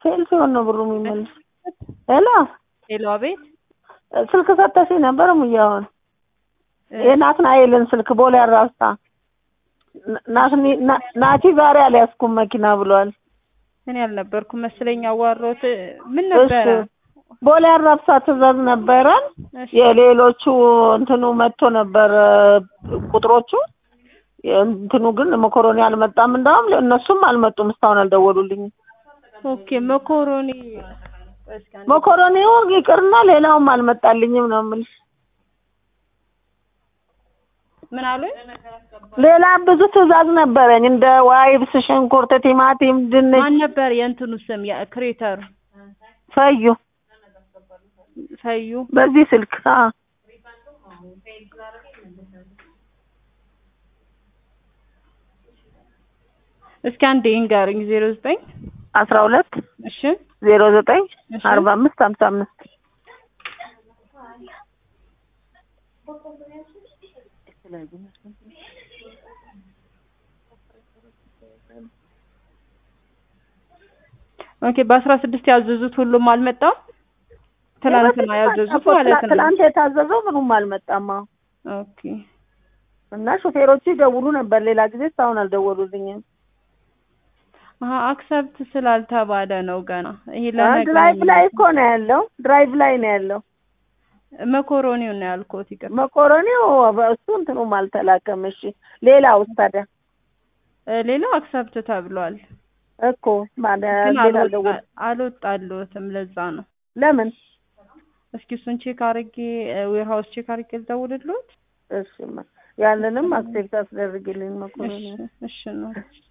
ፌል ሲሆን ነው ብሩ የሚመልስ። ሄሎ ሄሎ፣ አቤት። ስልክ ሰተሽኝ ነበር ሙያውን የናትናኤልን ስልክ ቦሌ አራብሳ ናትኒ- ና- ናቲ ዛሬ አልያዝኩም መኪና ብሏል። እኔ አልነበርኩም መስለኝ አዋራሁት። ምን ነበረ? እሺ ቦሌ አራብሳ ትእዛዝ ነበረን። እሺ፣ የሌሎቹ እንትኑ መጥቶ ነበር ቁጥሮቹ እንትኑ ግን መኮሮኒ አልመጣም። እንዳውም እነሱም አልመጡም እስካሁን አልደወሉልኝም። ኦኬ። መኮሮኒ እስኪ አንዴ- መኮሮኒው ይቅርና ሌላውም አልመጣልኝም ነው የምልሽ። ምን አሉኝ? ሌላ ብዙ ትእዛዝ ነበረኝ እንደ ዋይብስ፣ ሽንኩርት፣ ቲማቲም፣ ድንች፣ ማን ነበር የእንትኑ ስም የክሬተሩ? ፈዩ ፈዩ በዚህ ስልክ አ እስኪ አንዴ ይንገሩኝ። ዜሮ ዘጠኝ አስራ ሁለት እሺ ዜሮ ዘጠኝ እሺ አርባ አምስት ሀምሳ አምስት ኦኬ። በአስራ ስድስት ያዘዙት ሁሉም አልመጣም። ትላንትና ያዘዙት ማለት ነው። ትላንት የታዘዘው ምኑም አልመጣም። አዎ ኦኬ እና ሾፌሮቹ ይደውሉ ነበር ሌላ ጊዜ እስካሁን አልደወሉልኝም። አሀ አክሰፕት ስላልተባለ ነው ገና። ይሄ አ ለነገ ድራይቭ ነው ላይ እኮ ነው ያለው። ድራይቭ ላይ ነው ያለው። መኮሮኒው ነው ያልኩት። ይቅር መኮረኒው እሱ እንትኑም አልተላከም። እሺ ሌላውስ ታዲያ እ ሌላው አክሰፕት ተብሏል፣ እኮ ማለት ግን ሌላ አልወጣ- አልደወሉ አልወጣልዎትም። ለዛ ነው። ለምን? እስኪ እሱን ቼክ አድርጌ ዌር ሀውስ ቼክ አድርጌ ልደውልልዎት። እሺ ያንንም አክሴፕት አስደርግልኝ መኮረኒ እሺ እሺ ነው